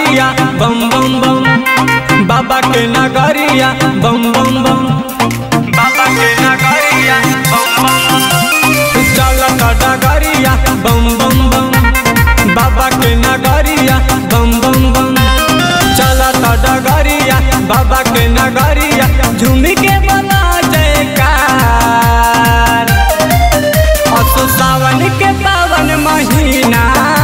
नगरिया बम बम बम बाबा के नगरिया बम बम बम बाबा के नगरिया बम बम चलत डगरिया बम बम बम बाबा के नगरिया बम बम बम चलत डगरिया बाबा के नगरिया झूमी के बना जयकार असो सावन के पावन महीना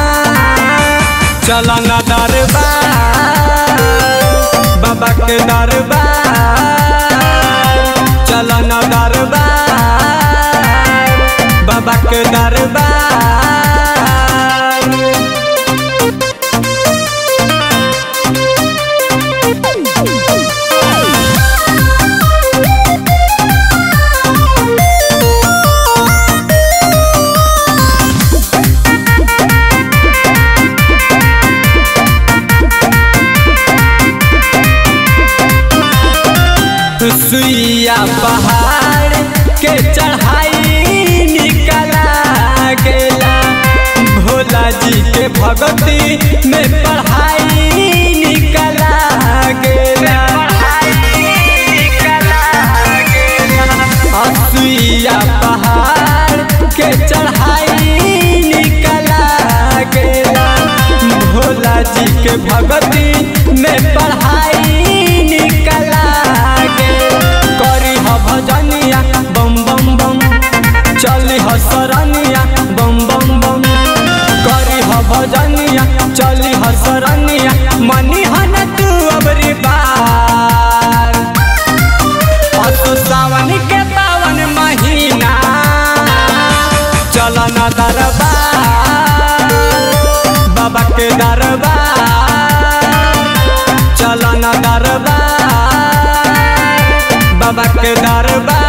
चलन दरबार बाबा के दरबार चलन दरबार बाबा के दरबार सुइया पहाड़ के चढ़ाई निकला गेला भोला जी के भगती में पढ़ाई निकला गेला सुइया पहाड़ के चढ़ाई निकला गेला भोला जी के भगती में पढ़ाई निकला करी ह भजनिया बम बम बम चली ह सरनिया बम बम बम करी ह भजनिया चली ह सरनिया मनी हन तू अबरी बार असो सावन के पावन महीना चलन दरबार बाबा के दरबार चलन दरबार बाबा के दरबार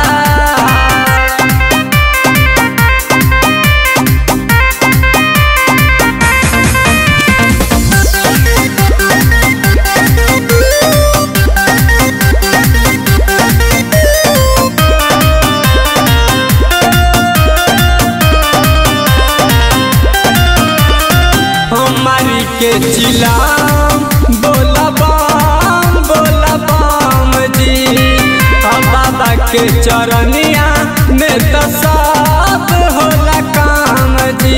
हमारी के चिलाम बोला बम बोला बम जी हम बाबा के चरनिया में तो सब होला काम जी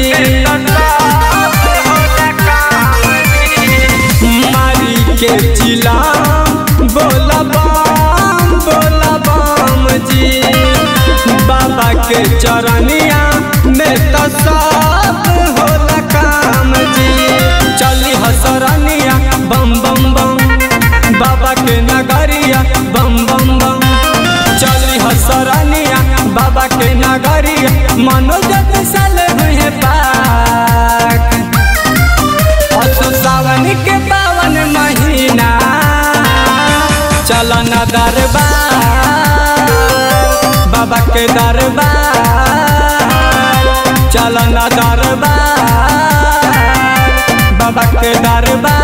मारी के चिलाम बोला बम बोला बम जी बाबा के चरनिया में तो सब होला काम जी चली हसरनिया बम बम बम बाबा के नगरिया बम बम बम चली हसरनिया बाबा के नगरिया मनोजत साल हुए पाक असो सावन के पावन महीना चलन दरबार बाबा के दरबार चलन दरबार बाबा के दरबार